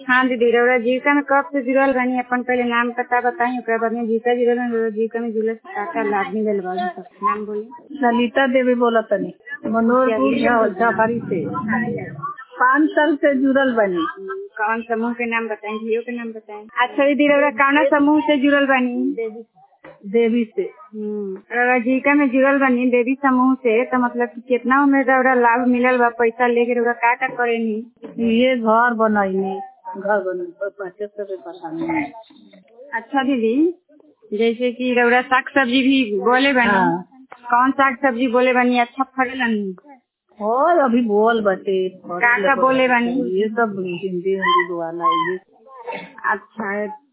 हाँ दीदी रउरा जीविका में कब से जुड़ल बानी अपन पहले नाम पता बताई ओकरा बाद में जीविका जुड़ल बानी रउरा जीविका में जुड़ल से का का लाभ मिलल बा सब नाम बोली ललिता देवी बोला तनी मनोहरपुर झापारी से पाँच साल से जुड़ल बनी कौन समूह के नाम बताएं जियो के नाम बताएं अच्छा दीदी रउरा कौना समूह से जुड़ल बानी देवी से हम्म, रउरा जीविका में जुड़ल बानी देवी समूह से तो मतलब कि कितना उम्र रउरा लाभ मिलल बा पैसा लेके रउरा का का करेनी ये घर बनैनी घर बन बच्चे सब पढ़ानी अच्छा दीदी जैसे कि रउरा साग सब्जी भी बोले बानी हाँ। कौन साग सब्जी बोले बानी अच्छा फरेलन और अभी बोल बटे का का बोले बानी ये सब हिंदी हिंदी दुआना ये अच्छा